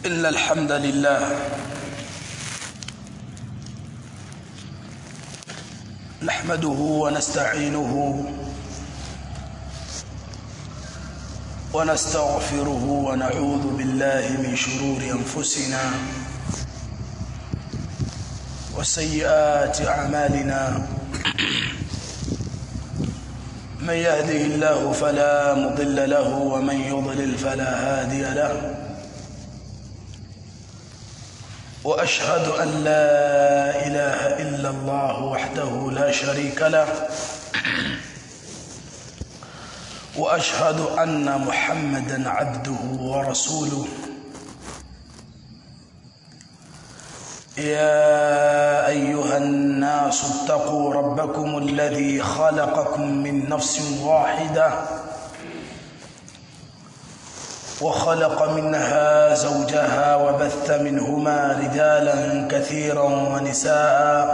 إن الحمد لله نحمده ونستعينه ونستغفره ونعوذ بالله من شرور أنفسنا وسيئات أعمالنا من يهده الله فلا مضل له ومن يضلل فلا هادي له واشهد ان لا اله الا الله وحده لا شريك له واشهد ان محمدا عبده ورسوله يا ايها الناس اتقوا ربكم الذي خلقكم من نفس واحده وخلق منها زوجها وبث منهما رجالا كثيرا ونساء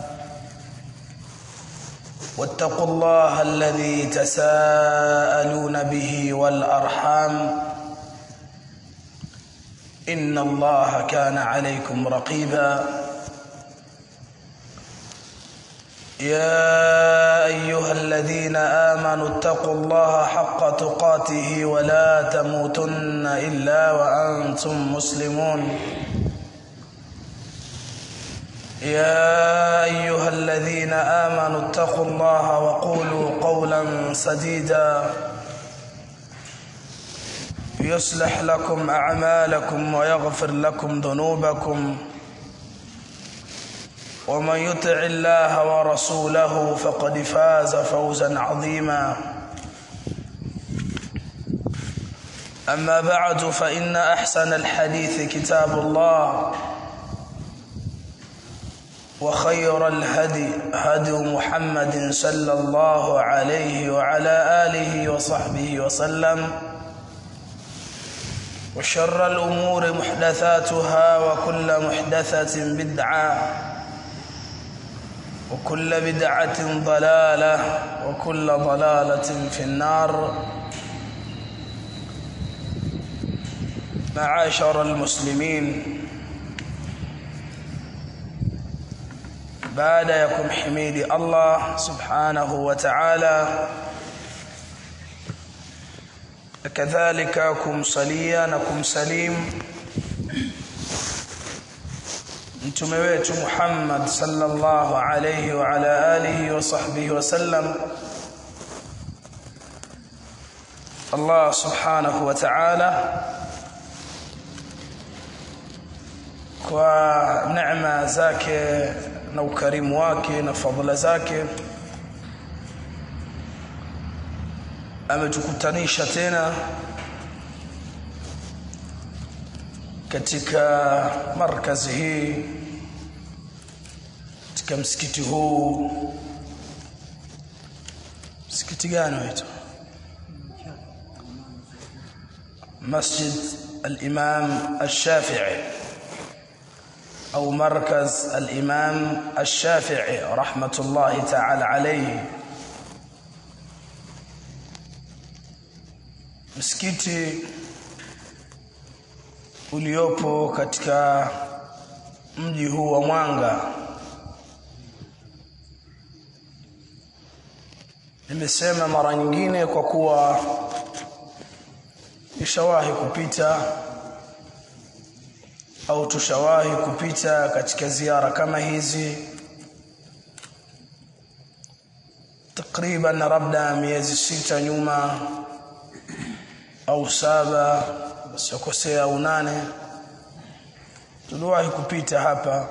واتقوا الله الذي تساءلون به والارحام ان الله كان عليكم رقيبا يا ايها الذين امنوا اتقوا الله حق تقاته ولا تموتن الا وانتم مسلمون يا ايها الذين امنوا اتقوا الله وقولوا قولا سديدا يصلح لكم اعمالكم ويغفر لكم ذنوبكم ومن يطع الله ورسوله فقد فاز فوزا عظيما اما بعد فان احسن الحديث كتاب الله وخير الهدي هدي محمد صلى الله عليه وعلى اله وصحبه وسلم وشر الامور محدثاتها وكل محدثه بدعه وكل بدعة ضلالة وكل ضلالة في النار معاشر المسلمين بعد يكم حميد الله سبحانه وتعالى كذلك kumsalia na kumsalimu mtume wetu Muhammad sallallahu alayhi wa ala alihi wa sahbihi wa sallam Allah subhanahu wa ta'ala kwa neema zake na ukarimu wake na fadhila zake ametukutanisha tena katika markazi hii katika msikiti huu msikiti gani waitwa مسجد الإمام الشافعي أو مركز الإمام الشافعي رحمة الله تعالى عليه msikiti uliopo katika mji huu wa Mwanga nimesema mara nyingine kwa kuwa nishawahi kupita au tushawahi kupita katika ziara kama hizi takriban labda miezi sita nyuma au saba sikosea au nane tuliwahi kupita hapa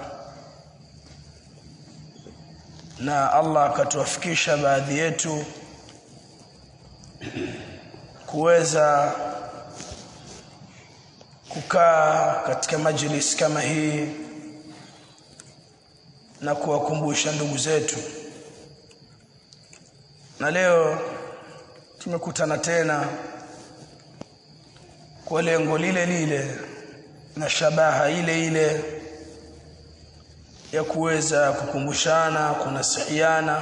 na Allah akatuwafikisha baadhi yetu kuweza kukaa katika majlis kama hii na kuwakumbusha ndugu zetu na leo tumekutana tena kwa lengo lile lile na shabaha ile ile ya kuweza kukumbushana kunasihiana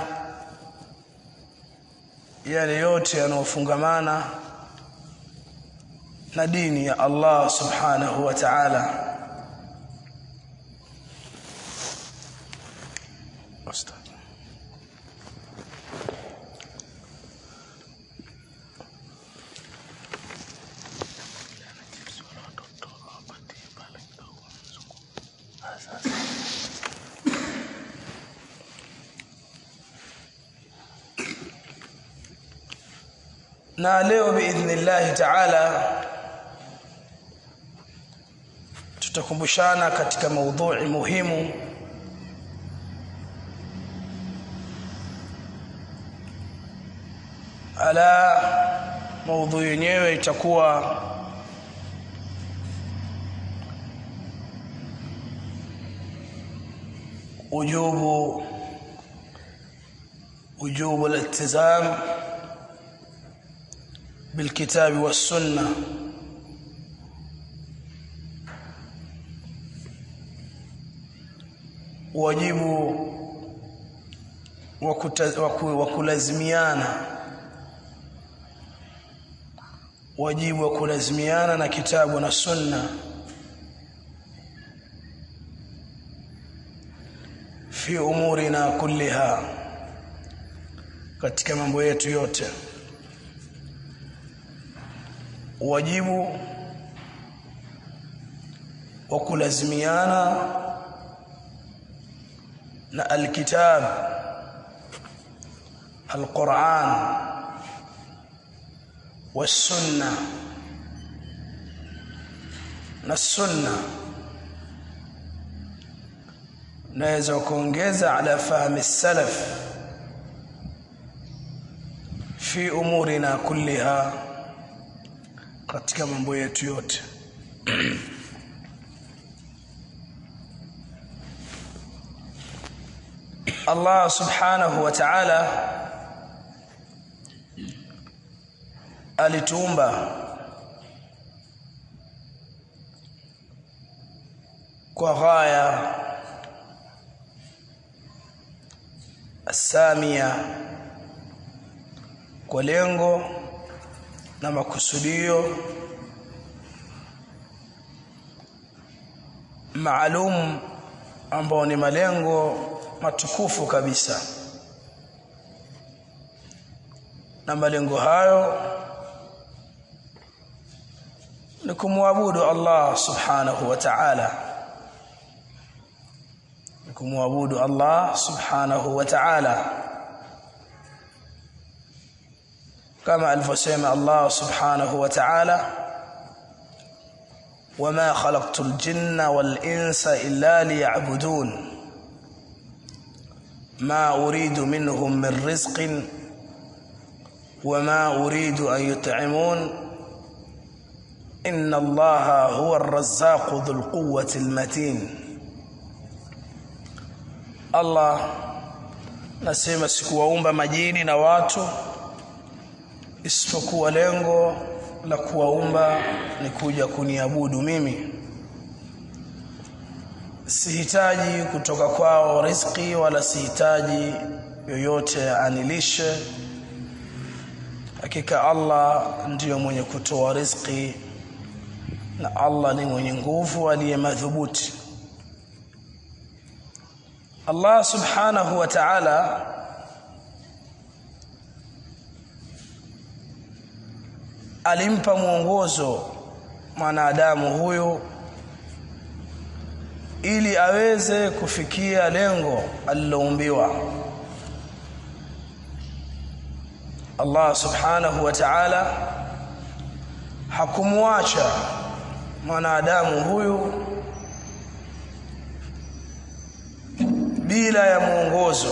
yale yote yanayofungamana na dini ya Allah subhanahu wa ta'ala na leo biidhnillahi ta'ala tutakumbushana katika maudhui muhimu ala maudhui yenyewe itakuwa ujubu ujubu al-iltizam بالكتاب والسنه wajibu wa kulazimiana wajibu wa kulazimiana na kitabu na sunna fi umurina kulliha katika mambo yetu yote wajibu wa kulazimiana na alkitab alquran والسنه na sunna naweza kuongeza ala fahmi salaf fi umurina kulliha katika mambo yetu yote Allah subhanahu wa ta'ala alituumba kwa ghaya asamia kwa lengo na makusudio maalum ambao ni malengo matukufu kabisa na malengo hayo ni kumwabudu Allah subhanahu wa ta'ala ni kumwabudu Allah subhanahu wa ta'ala kama alivyosema Allah subhanahu wa ta'ala wama khalaqtul jinna wal insa illa liya'budun ما أريد منهم من رزق وما أريد أن يطعمون إن الله هو الرزاق ذو القوة المتين الله nasema sikuwaumba majini na watu isipokuwa lengo la kuwaumba ni kuja kuniabudu mimi sihitaji kutoka kwao riziki wala sihitaji yoyote anilishe hakika Allah ndiyo mwenye kutoa riziki na Allah ni mwenye nguvu aliye madhubuti Allah subhanahu wa ta'ala alimpa mwongozo mwanadamu huyu ili aweze kufikia lengo aliloumbiwa Allah subhanahu wa ta'ala hakumwacha mwanadamu huyu bila ya mwongozo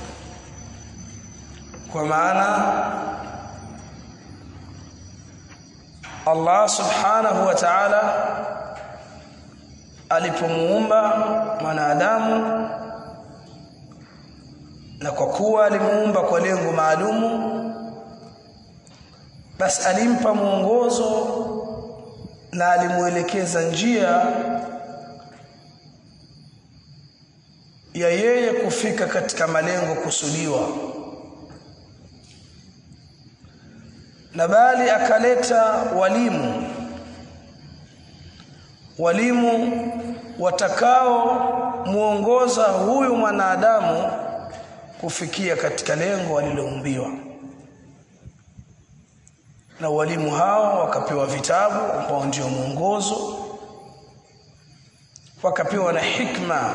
kwa maana Allah subhanahu wa ta'ala alipomuumba mwanadamu na kwa kuwa alimuumba kwa lengo maalumu basi alimpa mwongozo na alimuelekeza njia ya yeye kufika katika malengo kusudiwa na bali akaleta walimu walimu watakao muongoza huyu mwanadamu kufikia katika lengo aliloumbiwa na walimu hao wakapewa vitabu ambao ndio mwongozo wakapewa na hikma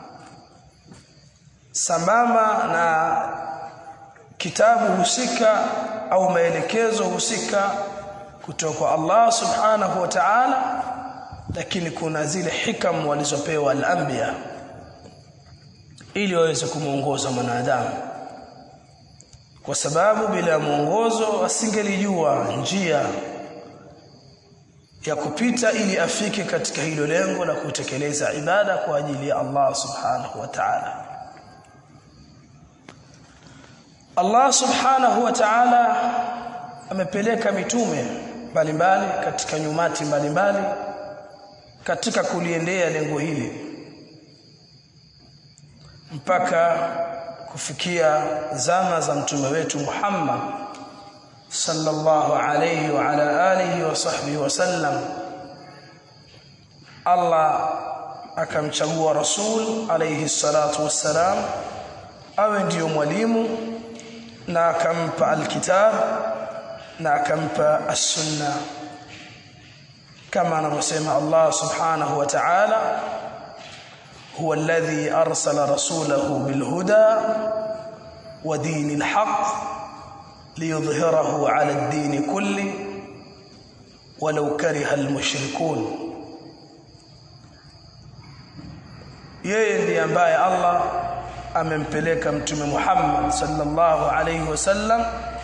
sambamba na kitabu husika au maelekezo husika kutoka kwa Allah subhanahu wa ta'ala lakini kuna zile hikam walizopewa al-anbiya ili waweze kumuongoza mwanadamu kwa sababu bila mwongozo asingelijua njia ya kupita ili afike katika hilo lengo la kutekeleza ibada kwa ajili ya Allah subhanahu wa ta'ala Allah subhanahu wa ta'ala amepeleka mitume mbalimbali katika nyumati mbalimbali katika kuliendea lengo hili mpaka kufikia zama za mtume wetu Muhammad sallallahu alayhi wa ala alihi wa sahbihi wasallam Allah akamchagua rasul alayhi salatu wassalam awe ndiyo mwalimu na akampa alkitab na akampa as-sunna kama anavyosema Allah subhanahu wa ta'ala هو الذي أرسل رسوله بالهدى ودين الحق ليظهره على الدين كله ولو كره المشركون yeye ndiye ambaye Allah amempeleka mtume Muhammad sallallahu alayhi wasallam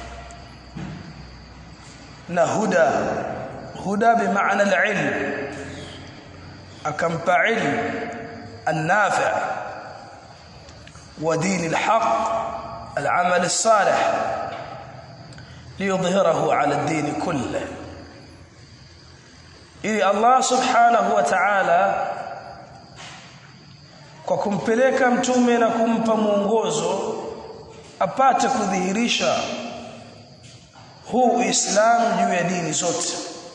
na huda huda bimaana al-ilm akampa ilmu النافع ودين الحق العمل الصالح ليظهره على الدين كله ili Allah subhanahu wa ta'ala kwa kumpeleka mtume na kumpa mwongozo apate kudhihirisha huu Uislamu juu ya dini zote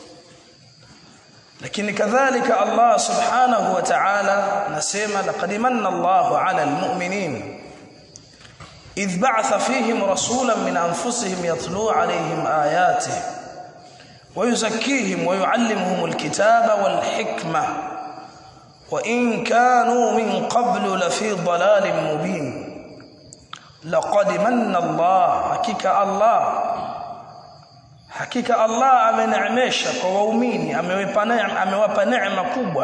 lakini kadhalika Allah subhanahu wa ta'ala nasema laqad manna Allahu 'ala al-mu'minin idh ba'atha fihim rasulan min anfusihim yatlu 'alayhim ayatihi wa yuzakkihim wa yu'allimuhum al-kitaba wal-hikma wa in kanu min qablu lafi dhalalin mubin laqad manna Allah hakika Allah hakika Allah ameneemesha kwa waumini amewapa neema amewapa neema kubwa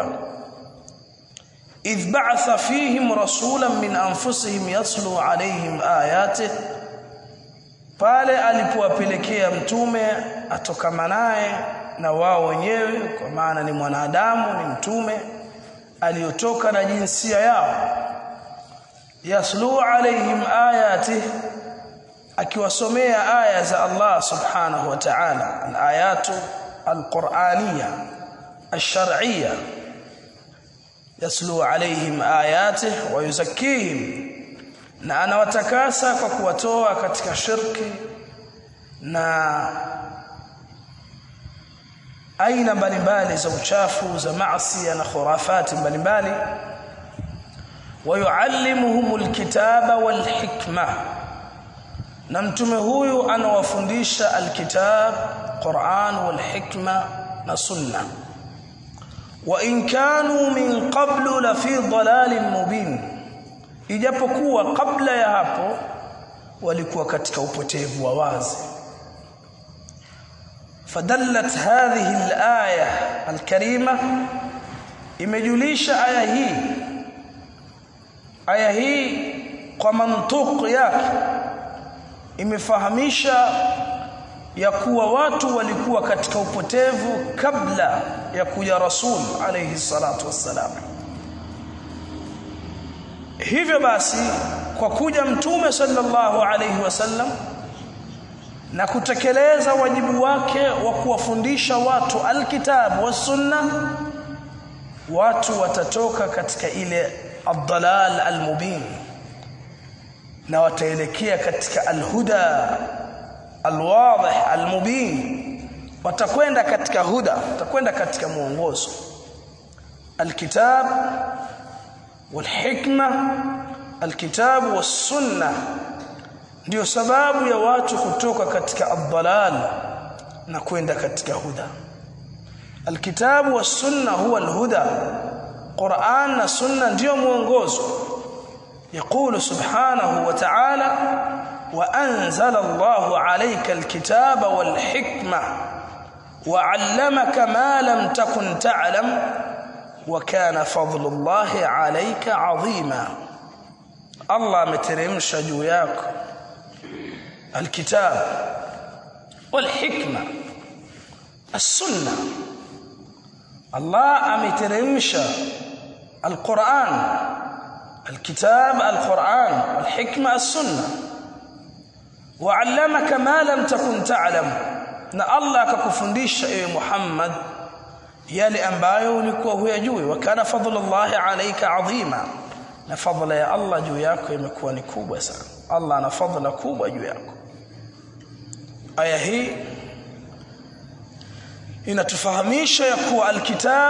idh ba'atha fihim rasulan min anfusihim yatlu alayhim ayatihi pale alipowapelekea mtume atokamanaye na wao wenyewe kwa maana ni mwanadamu ni mtume aliyotoka na jinsia yao yaslu alayhim ayatihi akiwasomea aya za Allah subhanahu wa ta'ala al-ayatu al-qur'aniyya ash-shar'iyya yaslu alayhim ayatihi wa yuzakkihim na anawatakasa kwa kuwatoa katika shirki na aina mbalimbali za uchafu za maasi na khurafati mbalimbali ويعلمهم الكتاب والحكمه na mtume huyu anawafundisha alkitab Qur'an wal hikma na sunna wa in kanu min qablu la fi dhalalin mubin ijapokuwa kabla ya hapo walikuwa katika upotevu wa wazi fadallat hadhihi alaya alkarima imejulisha aya hii aya hii kwa mantuq yake imefahamisha ya kuwa watu walikuwa katika upotevu kabla ya kuja rasul alayhi salatu wassalam hivyo basi kwa kuja mtume sallallahu alayhi wasallam na kutekeleza wajibu wake wa kuwafundisha watu alkitabu was sunna watu watatoka katika ile ad-dalal al-mubin na wataelekea katika alhuda alwadih almubin watakwenda katika huda watakwenda katika mwongozo alkitab walhikma alkitab wassunna ndio sababu ya watu kutoka katika adhalal na kwenda katika huda alkitabu wassunna huwa alhuda Qur'an na sunna ndio mwongozo يقول سبحانه وتعالى وأنزل الله عليك الكتاب والحكمة وعلمك ما لم تكن تعلم وكان فضل الله عليك عظيما الله مترمش جوياك الكتاب والحكمة السنة الله أمترمش القرآن الكتاب القرآن والحكمة السنة وعلمك ما لم تكن تعلم na Allah akakufundisha ewe Muhammad yale ambayo ulikuwa huyajui wa kana fadlullahi alayka adhima na fadla ya Allah juu yako imekuwa ni kubwa sana Allah ana fadla kubwa juu yako aya hii inatufahamisha ya kuwa alkitab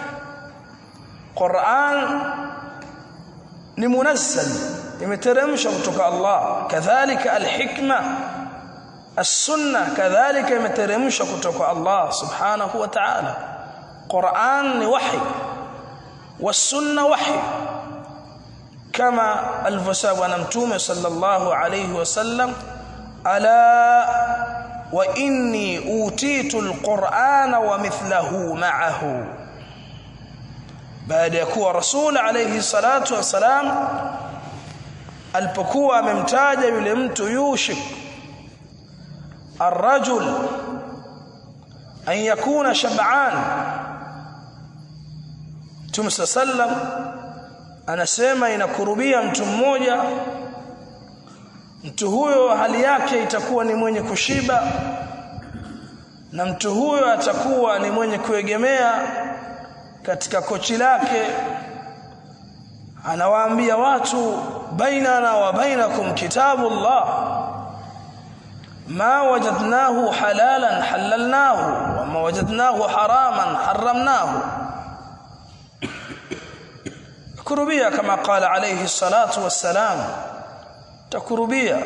Qur'an ni munazzal imeteremshwa kutoka Allah kadhalika alhikma السنه كذلك imeteremshwa kutoka Allah subhanahu wa ta'ala Qur'an ni wahi والسنه وحي كما الفساب na mtume sallallahu alayhi wasallam ala wa inni utitu alqur'ana wa mithluhu ma'ahu baada ya kuwa rasul alayhi salatu wasalam alipokuwa amemtaja yule mtu yushik الرجل أن يكون شبعان Mtume sallam anasema inakurubia mtu mmoja mtu huyo hali yake itakuwa ni mwenye kushiba na mtu huyo atakuwa ni mwenye kuegemea katika kochi lake anawaambia watu bainana wa bainakum kitabullah ما وجدناه حلالا حللناه وما وجدناه حراما حرمناه kurubia kama qala alayhi salatu wassalam takurubia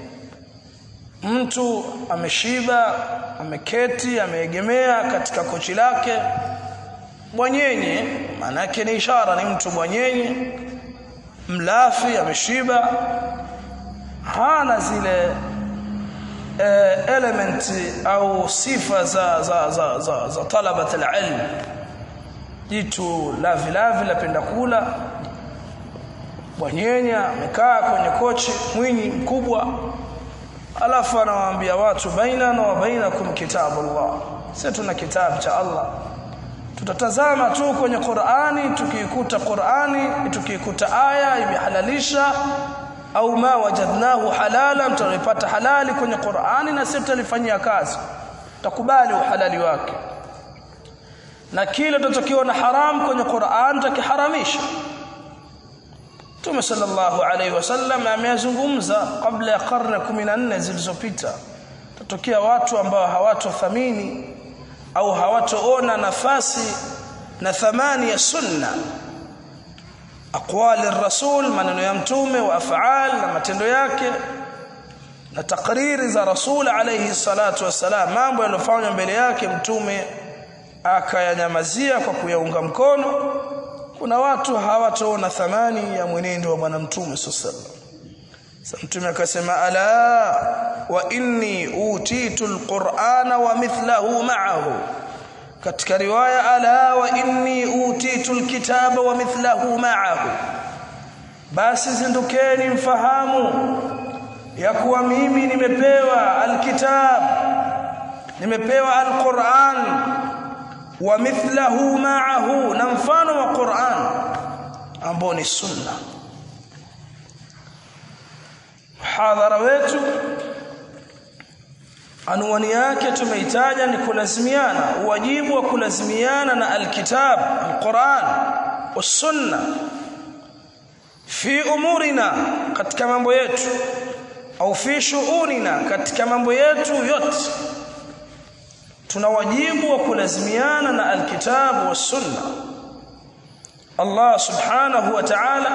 mtu ameshiba ameketi ameegemea katika kochi lake bwanyenye maana yake ni ishara ni mtu bwanyenye mlafi ameshiba hana zile element au sifa za za za za, za talabat alilm jitu lavi lavi lapenda kula bwanyenya amekaa kwenye kochi mwinyi mkubwa alafu anawaambia watu baina wa bainakum kitabullah sisi tuna kitabu cha Allah tutatazama tu kwenye Qur'ani tukiikuta Qur'ani tukiikuta aya imehalalisha au ma wajadnahu halala mtalipata halali kwenye Qur'ani na sisi tutalifanyia kazi takubali uhalali wake na kile tutakiona haram kwenye Qur'an tutakiharamisha Mtume sallallahu alaihi wasallam ameyazungumza kabla ya karne 14 zilizopita tatokea watu ambao hawatothamini au hawatoona nafasi na thamani ya sunna aqwali rasul maneno ya mtume wa afaal na matendo yake na takriri za rasul alayhi salatu wassalam mambo yaliyofanywa mbele yake mtume akayanyamazia kwa kuyaunga mkono kuna watu hawataona thamani ya mwenendo wa bwana mtume sallallahu sasa mtume akasema ala wa inni utitu alqur'ana wa mithlahu ma'ahu katika riwaya ala wa inni utitu alkitaba wa mithlahu ma'ahu basi zindukeni mfahamu ya kuwa mimi nimepewa alkitab nimepewa alquran wa mithlahu ma'ahu na mfano wa Qur'an ambao ni sunna hadhara wetu anwani yake tumeitaja ni kulazimiana wajibu wa kulazimiana na alkitab alquran wasunna fi umurina katika mambo yetu au fi shughulina katika mambo yetu yote tuna wajibu wa kulazimiana na alkitabu was sunna Allah subhanahu wa ta'ala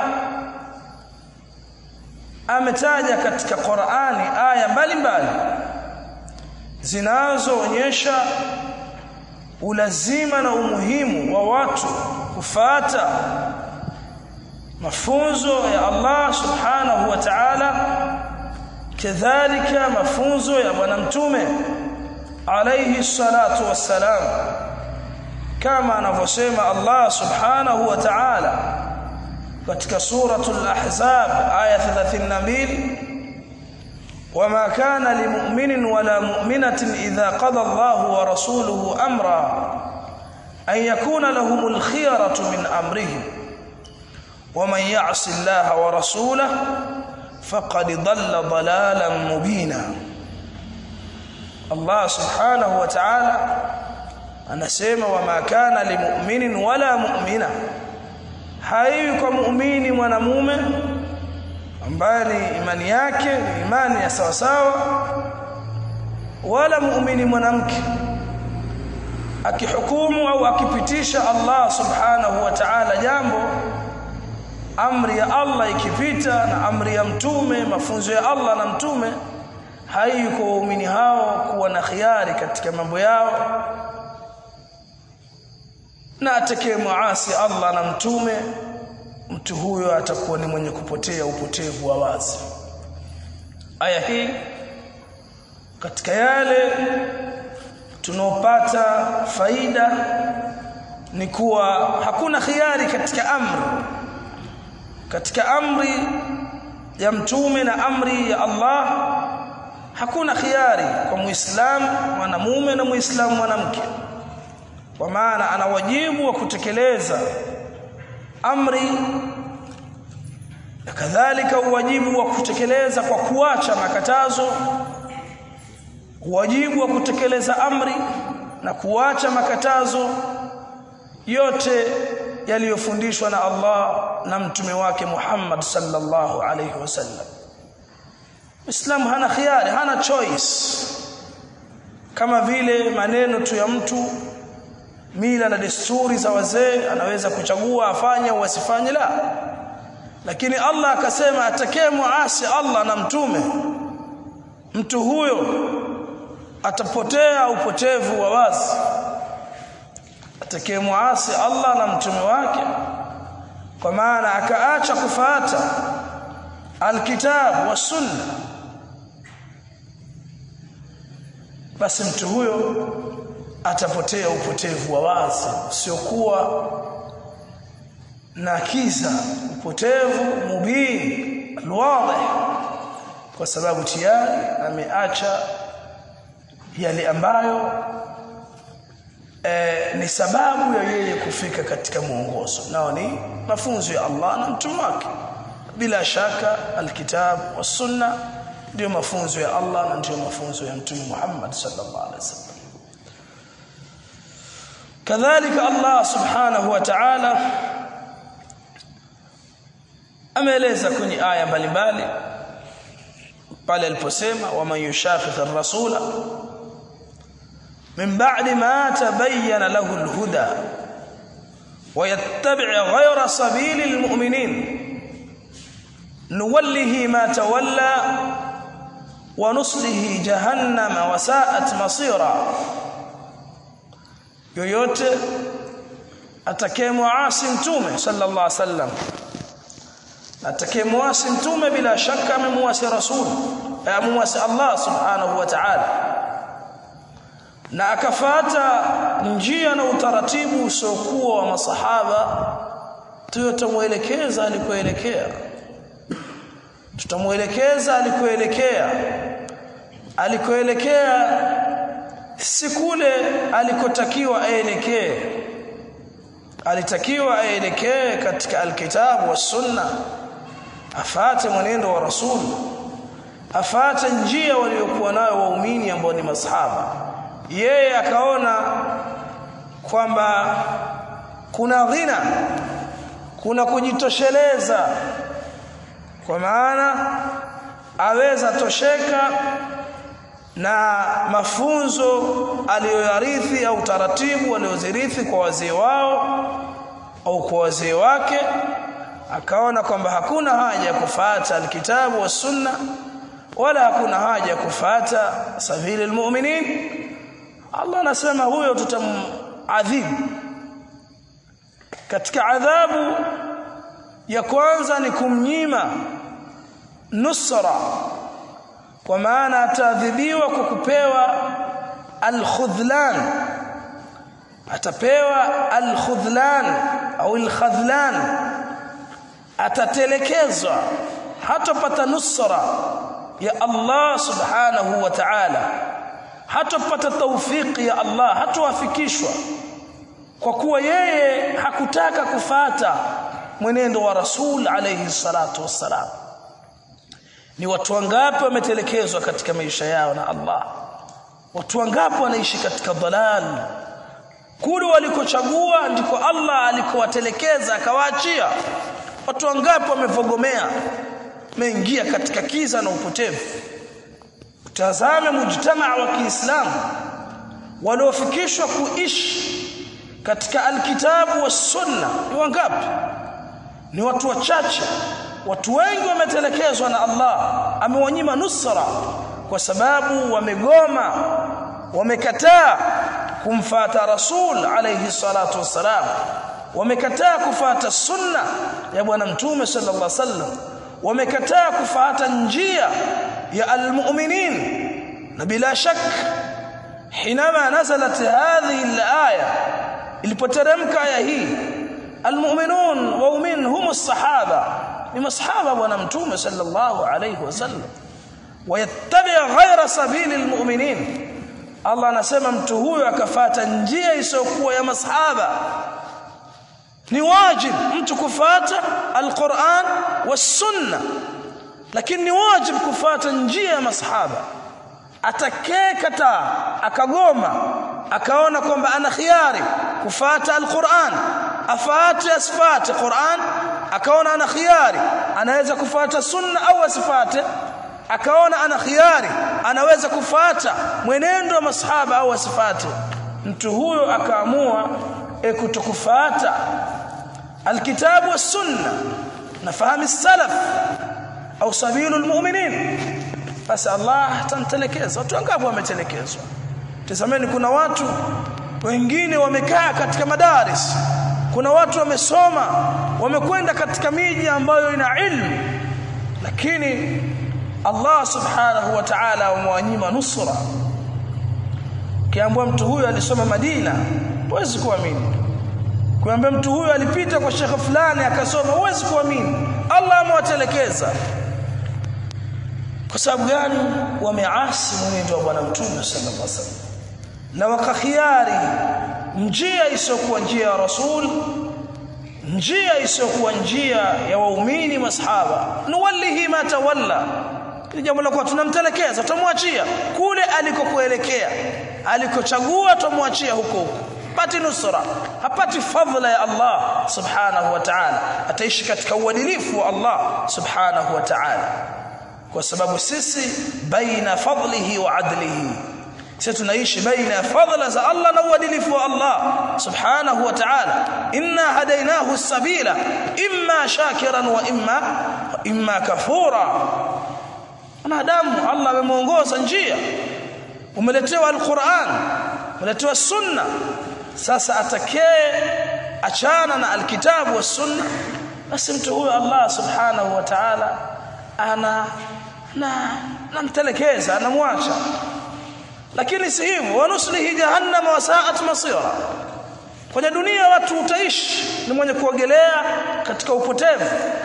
ametaja katika Qur'ani aya mbalimbali zinazoonyesha ulazima na umuhimu wa watu kufata mafunzo ya Allah subhanahu wa ta'ala kadhalika mafunzo ya bwana mtume alayhi salatu wassalam kama anavyosema Allah subhanahu wa ta'ala katika suratul ahzab aya 32 وما كان لمؤمن ولا مؤمنة إذا قضى الله ورسوله أمرا أن يكون لهم الخيرة من أمرهم ومن يعص الله ورسوله فقد ضل ضلالا مبينا الله سبحانه وتعالى anasema wama kana limu'minin wala mu'mina haiwi kwa muumini mwanamume ambaye ni imani yake ni imani ya sawa sawa wala muumini mwanamke akihukumu au akipitisha Allah subhanahu wa ta'ala jambo amri ya Allah ikipita na amri ya mtume mafunzo ya Allah na mtume haiko waumini hao kuwa na khiari katika mambo yao na atakaye muasi Allah na mtume mtu huyo atakuwa ni mwenye kupotea upotevu wa wazi aya hii katika yale tunaopata faida ni kuwa hakuna khiari katika amri katika amri ya mtume na amri ya Allah hakuna khiari kwa muislamu mwanamume na muislamu mwanamke kwa maana ana wajibu wa kutekeleza amri na kadhalika uwajibu wa kutekeleza kwa kuacha makatazo wajibu wa kutekeleza amri na kuacha makatazo yote yaliyofundishwa na Allah na mtume wake Muhammad sallallahu alayhi wasallam Muislamu hana khiari hana choice kama vile maneno tu ya mtu mila na desturi za wazee anaweza kuchagua afanye au asifanye la lakini Allah akasema atakee muasi Allah na mtume mtu huyo atapotea upotevu wa wazi atakee muasi Allah na mtume wake kwa maana akaacha kufuata alkitab wa sunna basi mtu huyo atapotea upotevu wa wazi usiokuwa na kiza upotevu mubin alwadhi kwa sababu tayari ameacha yale ambayo e, ni sababu ya yeye kufika katika mwongozo nao ni mafunzo ya Allah na mtume wake bila shaka alkitab wa sunna ndio mafunzo ya Allah na ndio mafunzo ya mtume Muhammad sallallahu alaihi wasallam kadhalika Allah subhanahu wa ta'ala ameeleza kwenye aya mbalimbali pale aliposema waman yushaqiq ar-rasula min ba'di ma tabayyana lahu al-huda wa yattabi' ghayra sabili al-mu'minin nuwallihi ma tawalla wa nuslihi jahannama wa sa'at masira yoyote atakayemuasi mtume sallallahu alaihi wasallam atakayemuasi mtume bila shaka amemuasi rasul amemuasi Allah subhanahu wa ta'ala na akafata njia na utaratibu usiokuwa wa masahaba tutamuelekeza alikoelekea tutamuelekeza alikoelekea alikoelekea si kule alikotakiwa aelekee alitakiwa aelekee katika alkitabu wa sunna afate mwenendo wa rasul afate njia waliokuwa nayo waumini ambao ni masahaba yeye akaona kwamba kuna ghina kuna kujitosheleza kwa maana aweza tosheka na mafunzo aliyoyarithi au taratibu waliozirithi kwa wazee wao au kwa wazee wake akaona kwamba hakuna haja ya kufuata alkitabu was sunna wala hakuna haja ya kufuata sabili almu'minin Allah anasema huyo tutamadhibu katika adhabu ya kwanza ni kumnyima nusra kwa maana ataadhibiwa kwa kupewa alkhudhlan atapewa alkhudhlan au alkhadhlan atatelekezwa hatopata nusra ya Allah subhanahu wa ta'ala hatopata tawfiki ya Allah hatowafikishwa kwa kuwa yeye hakutaka kufata mwenendo wa Rasul alayhi salatu wassalam ni watu wangapi wametelekezwa katika maisha yao na Allah watu wangapi wanaishi katika dhalal kule walikochagua ndiko Allah alikowatelekeza akawaachia watu wangapi wamevogomea meingia katika kiza na upotevu tazame mujtamaa wa Kiislamu waliofikishwa kuishi katika alkitabu was sunna ni wangapi ni watu wachache watu wengi wametelekezwa na Allah amewanyima nusra kwa sababu wamegoma wamekataa kumfata rasul alayhi salatu wassalam wamekataa kufata sunna ya bwana mtume sallallahu alaihi wasallam wamekataa kufata njia ya almu'minin na bila shak حينما نزلت هذه الايه ilipoteremka aya hii almu'minun waumin hum as-sahaba ni masahaba bwana mtume sallallahu alayhi wasallam wayattabi ghayra sabili almu'minin Allah anasema mtu huyo akafata njia isiyokuwa ya masahaba ni wajib mtu kufata alquran was-sunna lakini ni wajib kufata njia ya masahaba atakayekataa akagoma akaona kwamba ana khiari kufata alquran afate asifate quran akaona ana khiari anaweza kufata sunna au asifate akaona ana khiari anaweza kufata mwenendo wa masahaba au asifate mtu huyo akaamua e kutokufata alkitabu was sunna na fahamu salaf au sabilu almu'minin basi Allah atamtelekeza watu wangapi wametelekezwa tazameni kuna watu wengine wamekaa katika madaris kuna watu wamesoma wamekwenda katika miji ambayo ina ilmu lakini Allah subhanahu wa ta'ala amewanyima nusra kiambwa mtu huyu alisoma Madina huwezi kuamini kuambia mtu huyu alipita kwa shekhe fulani akasoma huwezi kuamini Allah amewatelekeza kwa sababu gani wameasi mwenendo wa bwana mtume sallallahu alaihi wasallam na wakakhiari njia isiyokuwa njia ya rasul njia isiyokuwa njia ya waumini masahaba nuwallihi ma tawalla ni jambo la kwa tunamtelekeza tutamwachia kule alikokuelekea alikochagua tumwachia huko huko hapati nusra hapati fadhila ya Allah subhanahu wa ta'ala ataishi katika uadilifu wa Allah subhanahu wa ta'ala kwa sababu sisi baina fadlihi wa adlihi sisi tunaishi baina ya fadhila za Allah na uadilifu wa Allah subhanahu wa ta'ala inna hadainahu sabila imma shakiran wa imma imma kafura wanadamu Allah amemuongoza njia umeletewa alquran umeletewa sunna sasa atakee achana na alkitabu was sunna basi mtu huyo Allah subhanahu wa ta'ala ana na namtelekeza anamwacha lakini si hivyo wanuslihi jahannam wa sa'at masira kwenye dunia watu utaishi ni mwenye kuogelea katika upotevu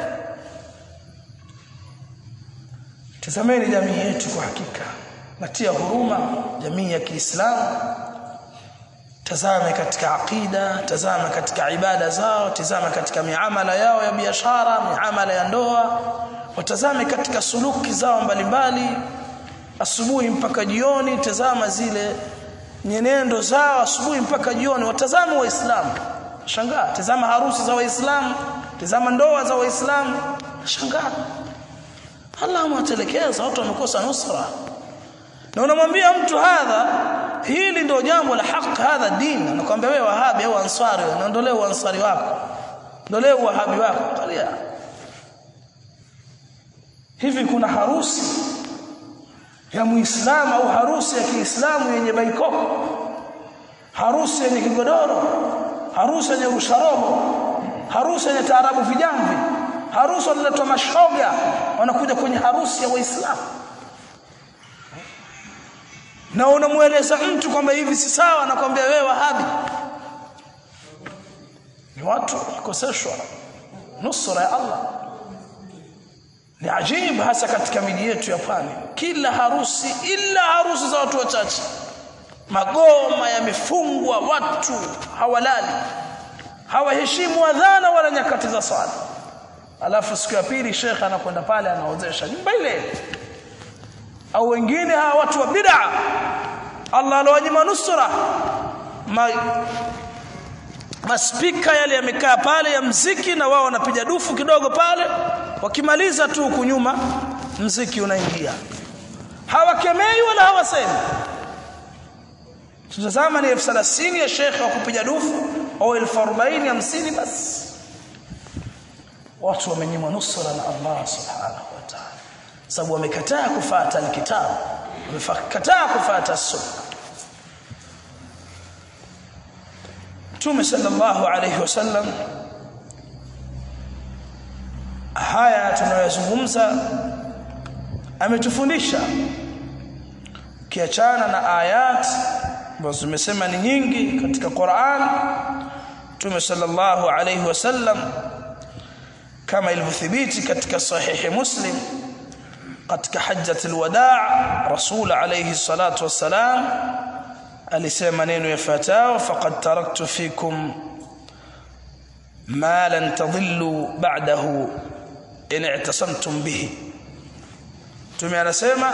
tazameni jamii yetu kwa hakika natia huruma jamii ya Kiislamu tazame katika aqida tazama katika ibada zao tazama katika miamala yao ya biashara miamala ya ndoa watazame katika suluki zao mbalimbali asubuhi mpaka jioni tazama zile nyenendo zao asubuhi mpaka jioni watazame waislamu shangaa tazama harusi za waislamu tazama ndoa za waislamu shangaa Allah amewatelekeza watu wamekosa nusra na unamwambia mtu hadha hili ndio jambo la haki hadha dini anakuambia wewe wahabi au ansari unaondolea uansari wako ndio leo wahabi wako angalia hivi kuna harusi ya muislamu au harusi ya kiislamu yenye baikoko harusi yenye kigodoro harusi yenye rusharobo harusi yenye taarabu vijamvi harusi wanaletwa mashoga wanakuja kwenye harusi ya waislamu na unamueleza mtu kwamba hivi si sawa anakwambia wewe wahabi ni watu wakoseshwa nusura ya Allah ni ajibu hasa katika miji yetu ya pwani kila harusi ila harusi za watu wachache magoma yamefungwa watu hawalali hawaheshimu adhana wala nyakati za swala alafu siku ya pili shekhe anakwenda pale anaozesha nyumba ile au wengine hawa watu wa bid'a Allah alowanyima nusra Ma, maspika yale yamekaa pale ya mziki na wao wanapiga dufu kidogo pale wakimaliza tu huku nyuma mziki unaingia hawakemei wala hawasemi tutazama ni elfu thelathini ya shekhe wa kupiga dufu au elfu arobaini hamsini basi watu wamenyimwa nusra na Allah subhanahu wa ta'ala sababu wamekataa kufuata alkitabu wamekataa kufuata sunna Mtume sallallahu alayhi wasallam haya tunayozungumza ametufundisha kiachana na ayat ambazo zimesema ni nyingi katika Qur'an Mtume sallallahu alayhi wasallam kama ilivyothibiti katika sahihi Muslim katika hajjatul wadaa Rasul alayhi salatu wassalam alisema maneno yafuatayo faqad taraktu fikum ma lan tadhillu ba'dahu in i'tasamtum bihi Mtume anasema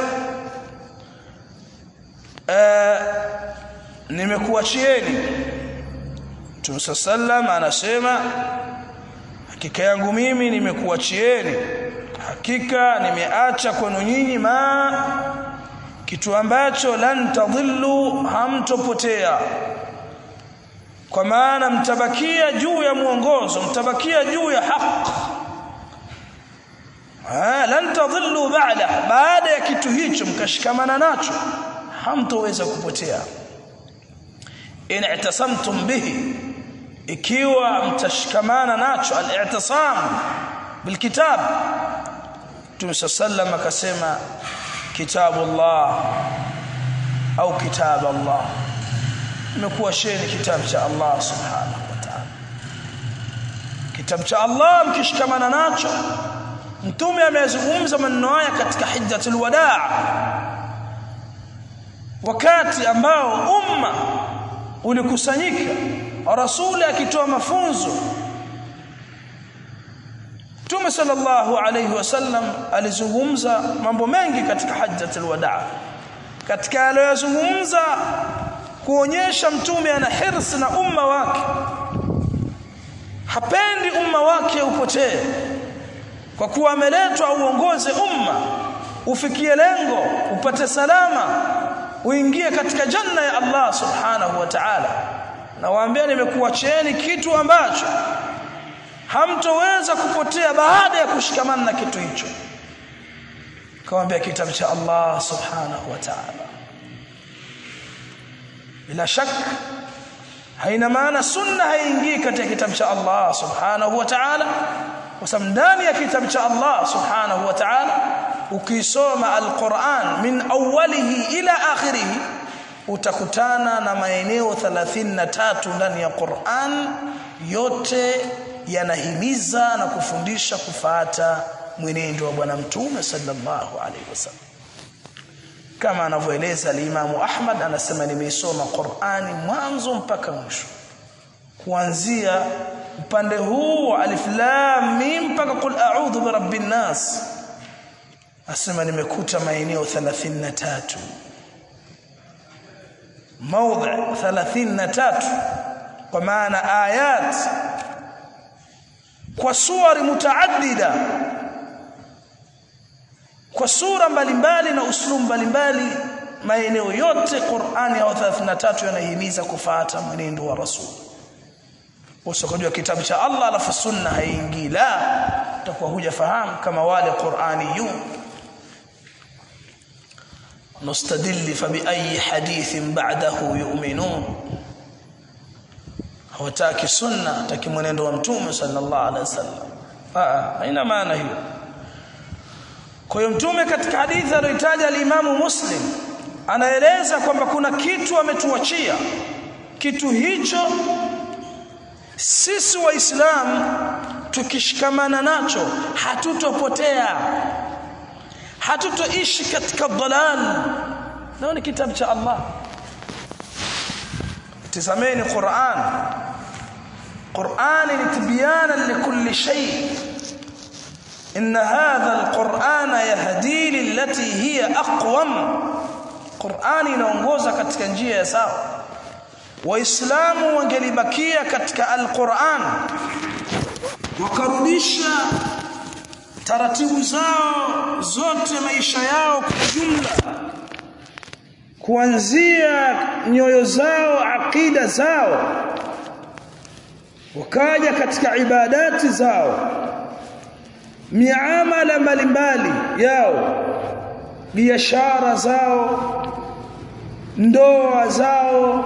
nimekuachieni Mtume sallam anasema hakika yangu mimi nimekuachieni hakika nimeacha kwenu nyinyi ma kitu ambacho lan tadhillu hamtopotea kwa maana mtabakia juu ya mwongozo mtabakia juu ya haki ha lan tadhillu ba'da baada ya kitu hicho mkashikamana nacho hamtoweza kupotea in i'tasamtum bihi ikiwa mtashikamana nacho al-i'tisam bilkitab Mtume sallam akasema kitabullah au kitab Allah imekuwa sheni kitabu cha Allah subhanahu wa ta'ala kitabu cha Allah mkishikamana nacho mtume amezungumza maneno haya katika hijjatul wadaa wakati ambao umma ulikusanyika rasuli akitoa mafunzo Mtume sallallahu alayhi wasallam alizungumza mambo mengi katika hajjatul wadaa katika aliyozungumza kuonyesha mtume ana hirsi na umma wake hapendi umma wake upotee kwa kuwa ameletwa uongoze umma ufikie lengo upate salama uingie katika janna ya Allah subhanahu wa ta'ala na waambia nimekuachieni kitu ambacho hamtoweza kupotea baada ya kushikamana na kitu hicho kawaambia kitabu cha Allah subhanahu wa ta'ala bila shaka haina maana sunna haingii katika kitabu cha Allah subhanahu wa ta'ala kwa sababu ndani ya kitabu cha Allah subhanahu wa ta'ala ukisoma alquran min awwalihi ila akhirih utakutana na maeneo 33 ndani ya Qur'an yote yanahimiza na kufundisha kufuata mwenendo wa bwana mtume sallallahu alaihi wasallam kama anavyoeleza al-Imamu Ahmad anasema nimeisoma Qur'ani mwanzo mpaka mwisho kuanzia upande huu wa alif lam mim mpaka qul a'udhu birabbin nas asema nimekuta maeneo 33 maudhi 33 kwa maana ayat kwa suwari mutaaddida kwa sura mbalimbali na uslum mbalimbali maeneo yote Qur'ani ya 33 yanahimiza kufuata mwenendo wa Rasul usokojua kitabu cha Allah alafu sunna haingii la utakuwa hujafahamu kama wale Qur'aniyun nustadilli fa bi ayi hadithin ba'dahu yu'minun hawataki sunna hataki mwenendo wa mtume sallallahu alaihi wasallam ah haina maana hiyo kwa hiyo mtume katika hadithi aliyotaja al-Imamu Muslim anaeleza kwamba kuna kitu ametuachia kitu hicho sisi waislamu tukishikamana nacho hatutopotea hatutoishi katika dhalal nao ni kitabu cha Allah tazameni Qur'an Qur'an ni tibyana likulli shay إن هذا القرآن يهدي للتي هي أقوم قرآن inaongoza katika njia ya sawa waislamu wangelibakia katika alquran wakarudisha taratibu zao zote maisha yao kwa jumla kuanzia nyoyo zao akida zao wakaja katika ibadati zao miamala mbalimbali yao biashara zao ndoa zao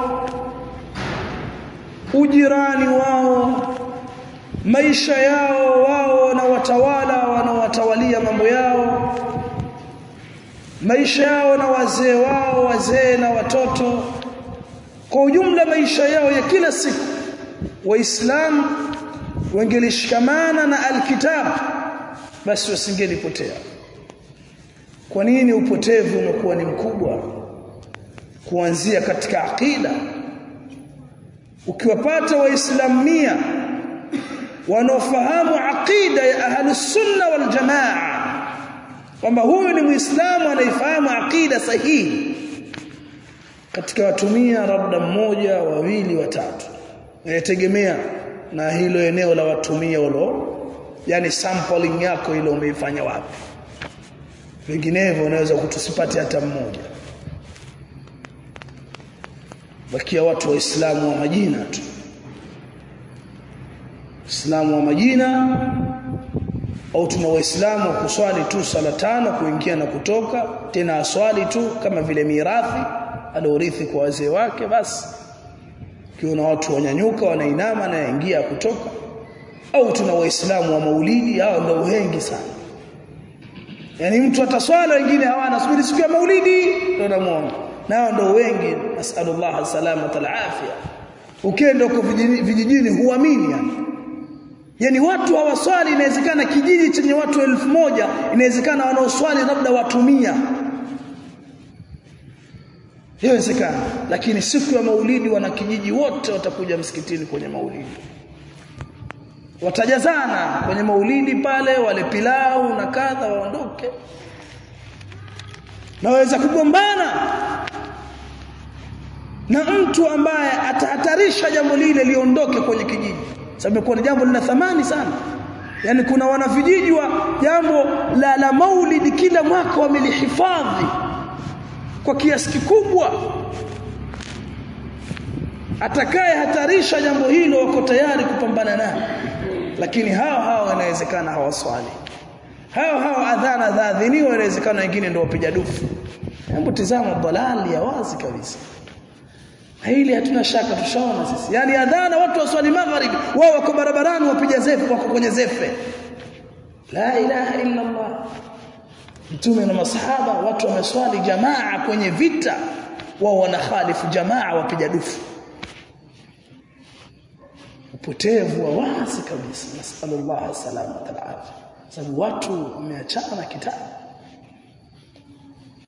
ujirani wao maisha yao wao na watawala wanaowatawalia mambo yao maisha yao na wazee wao wazee na watoto kwa ujumla maisha yao ya kila siku waislamu wangelishikamana na alkitab basi wasingelipotea kwa nini upotevu umekuwa ni mkubwa kuanzia katika aqida ukiwapata waislamu mia wanaofahamu aqida ya ahlus sunna wal jamaa kwamba huyu ni muislamu anaifahamu aqida sahihi katika watumia labda mmoja wawili watatu inategemea na hilo eneo la watumia ulo yani sampling yako ile umeifanya wapi vinginevyo unaweza kutusipate hata mmoja bakia watu waislamu wa majina tu Uislamu wa majina au tuna waislamu kuswali tu sala tano kuingia na kutoka tena aswali tu kama vile mirathi aliorithi kwa wazee wake basi kiona watu wanyanyuka wanainama na yaingia kutoka au tuna waislamu wa maulidi hao ndio wengi sana yani mtu ataswala wengine hawana subiri siku ya maulidi ndio namuona nao ndio wengi nasallallahu salamata alafia ukienda huko vijijini huamini yani yani watu hawaswali inawezekana kijiji chenye watu elfu moja inawezekana wanaoswali labda watu mia inawezekana lakini siku ya maulidi wana kijiji wote watakuja msikitini kwenye maulidi watajazana kwenye maulidi pale wale pilau na kadha waondoke naweza kugombana na mtu ambaye atahatarisha jambo lile liondoke kwenye kijiji sababu imekuwa ni jambo lina thamani sana yani kuna wanavijiji wa jambo la, la maulidi kila mwaka wamelihifadhi kwa kiasi kikubwa atakaye hatarisha jambo hilo wako tayari kupambana naye lakini hao hao inawezekana hawaswali hao hao adhana dhaadhiniwa inawezekana wengine ndio wapiga dufu hebu tizama dalali ya wazi kabisa hili hatuna shaka tushaona sisi yani adhana watu waswali magharibi wao wako barabarani wapiga zefu wako kwenye zefe la ilaha illa allah mtume na masahaba watu wameswali jamaa kwenye vita wao wanakhalifu jamaa wapiga dufu upotevu wa wazi kabisa nasallallahu alaihi wasallam sababu watu wameachana na kitabu